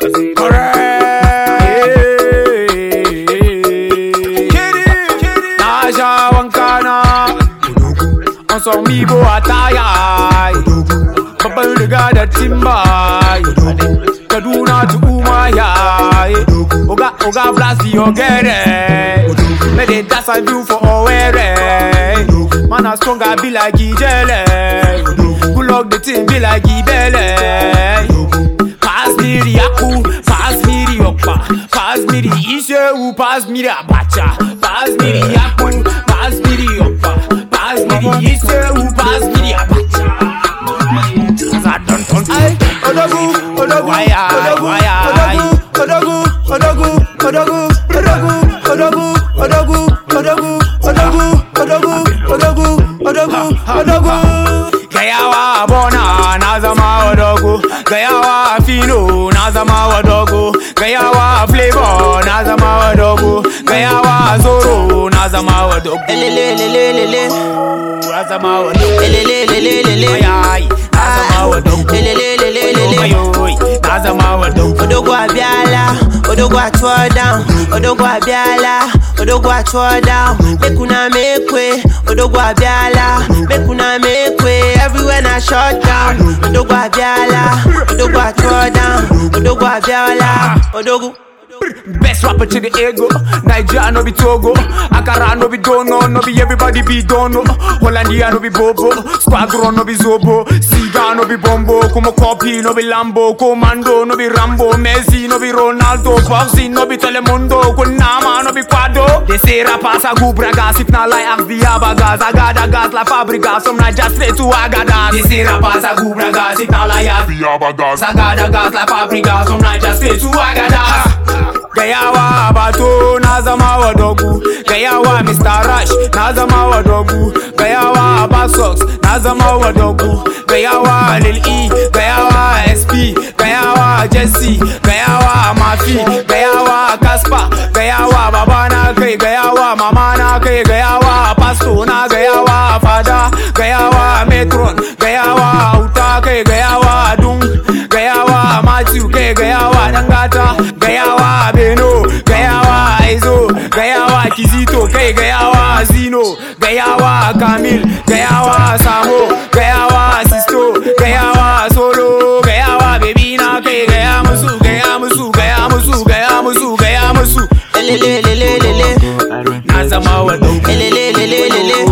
Naja wankana On sort Mibo à taille Babban riga da timba Kaduna to Umaya Oga Oga blast your get it Let it dance and do for Owerri Man a strong I be like Ijele Good luck the team be like Ibele Pass me the aku, pass me the okpa Pass me the ishewu, pass me the abacha Pass me the aku, pass me the okpa Pass me the ishewu, pass me the abacha Cause I don't want Ay, Odogu, Odogu, Why I, Odogu, why I Odogu, Odogu, Odogu, Odogu, Odogu, Odogu, Odogu, Odogu, Odogu, Odogu, Odogu, Odogu. Gayawa bona na zama wadogo Gayawa fino na zama wadogo Gayawa flavor na zama wadogo Gayawa zoro na zama wadogo Elelelelelele, Na zama wadogo elelelelelele, Ayayi na zama wadogo elelelelelele. Ayoyi na zama wadogo Odogwu abiala, Odogwu atuọ down, Odogwu abiala, Odogwu atuọ down. Make una make way, Odogwu abiala, make una make way. Everywhere na shut down. Odogwu abiala, Odogwu atuọ down, Odogwu abiala, Odogwu. Best rapper to the ego. Nigeria no be Togo. Akara no be Dono. No be everybody be Dono. Hollandia no be Bobo. Squadron no be Zobo. Siga no be Bombo. Como copy no be Lambo. Commando no be Rambo. Messi no be Ronaldo. Boxing no be Telemundo. Kunama no be Quado. They say rappers are good bragas. If not like ask the Abagas. Agada gas la fabrica. Some Niger straight to Agadas. They say rappers are good bragas. If not like ask Sagada gas la fabrica Some Niger straight to Agadas Gayawa Bato na zama wa dogu Gayawa Mr. Rush na zama wa dogu Gayawa Abasox na zama wa dogu Gayawa Lil E Gayawa SP Gayawa Jesse Gayawa Mafi Gayawa Kaspa Gayawa Baba na kai Gayawa Mama na kai Gayawa Pasto na Gayawa Fada Gayawa Metron Gayawa Auta kai Gayawa Dung Gayawa Matthew kai Gayawa Dangata Gayawa Beno Gayawa Aizo Gayawa Kizito kai Gayawa Zino Gayawa Kamil Gayawa Samo Gayawa Sisto Gayawa Solo Gayawa Baby na kai Gaya musu Gaya musu Gaya musu Gaya musu Gaya musu Elelelelelele, Na zama wa dogo elelelelelele,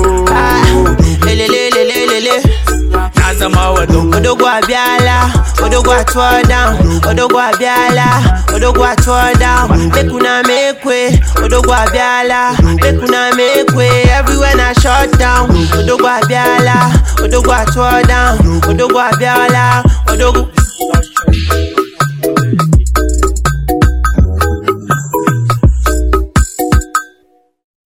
ah, elelelelelele. Na zama wa dogo Odogwu abiala, Odogwu atuọ down, Odogwu abiala, Odogwu atuọ down. Make una make way, Odogwu abiala, make una make way. Everywhere na shut down. Odogwu abiala, Odogwu atuọ down, Odogwu abiala, Odogwu.